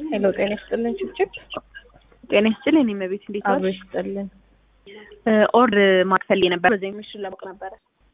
ሄሎ ጤና ይስጥልን ችብችብ ጤና ይስጥልኝ። እኔ መቤት እንዴት አብሮ ዋልሽ? ይስጥልን። ኦር ማክፈል ነበር በዚህ ምሽት ለማወቅ ነበረ።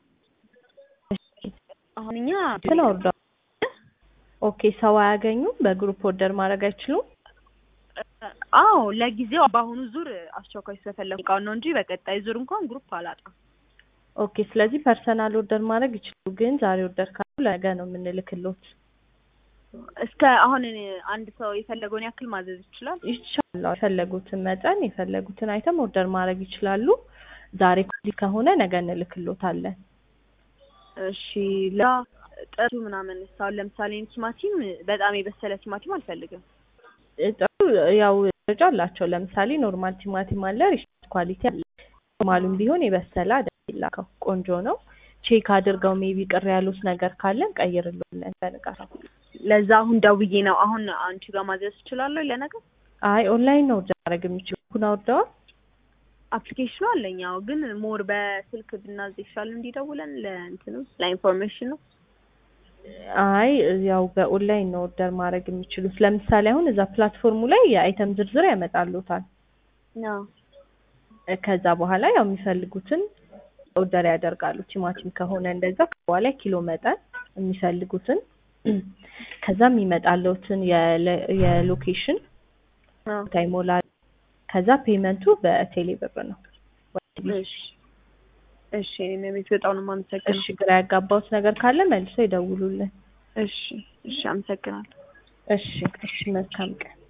አሁን እኛ ስለ ኦርደር ኦኬ፣ ሰው አያገኙም። በግሩፕ ኦርደር ማድረግ አይችሉም። አዎ ለጊዜው በአሁኑ ዙር አስቸኳይ ስለፈለኩ እቃውን ነው እንጂ በቀጣይ ዙር እንኳን ግሩፕ አላጣም። ኦኬ፣ ስለዚህ ፐርሰናል ኦርደር ማድረግ ይችላሉ። ግን ዛሬ ኦርደር ካሉ ለነገ ነው የምንልክሎት። እስከ አሁን እኔ አንድ ሰው የፈለገውን ያክል ማዘዝ ይችላል። ይቻላል። የፈለጉትን መጠን የፈለጉትን አይተም ኦርደር ማድረግ ይችላሉ። ዛሬ ከዚህ ከሆነ ነገ እንልክሎታለን። እሺ ላ ጥሩ ምናምን አሁን ለምሳሌ ቲማቲም በጣም የበሰለ ቲማቲም አልፈልግም። ጥሩ ያው ደረጃ አላቸው። ለምሳሌ ኖርማል ቲማቲም አለ፣ ሪስት ኳሊቲ አለ። ኖርማሉም ቢሆን የበሰለ አይደል ይላከው፣ ቆንጆ ነው። ቼክ አድርገው ሜቢ ቅር ያሉት ነገር ካለን ቀይርልዎለን በንቃት ለዛ አሁን ደውዬ ነው አሁን አንቺ ጋር ማዘዝ እችላለሁ ለነገር አይ ኦንላይን ነው ኦርደር ማድረግ የሚችሉ ኩን አውርደዋል። አፕሊኬሽኑ አለኝ። አዎ ግን ሞር በስልክ ብናዝ ይሻል እንዲደውለን ለእንትኑ ለኢንፎርሜሽን ነው። አይ ያው በኦንላይን ነው ኦርደር ማድረግ የሚችሉት። ለምሳሌ አሁን እዛ ፕላትፎርሙ ላይ የአይተም ዝርዝር ያመጣሉታል። አዎ ከዛ በኋላ ያው የሚፈልጉትን ኦርደር ያደርጋሉ። ቲማቲም ከሆነ እንደዛ በኋላ ኪሎ መጠን የሚፈልጉትን ከዛ የሚመጣለውትን የሎኬሽን አዎ ቦታ ይሞላል። ከዛ ፔመንቱ በቴሌ ብር ነው። እሺ እሺ እኔ ቤት በጣም ነው የማመሰግነው። እሺ ግራ ያጋባውት ነገር ካለ መልሶ ይደውሉልን። እሺ እሺ አመሰግናለሁ። እሺ እሺ መልካም ቀን።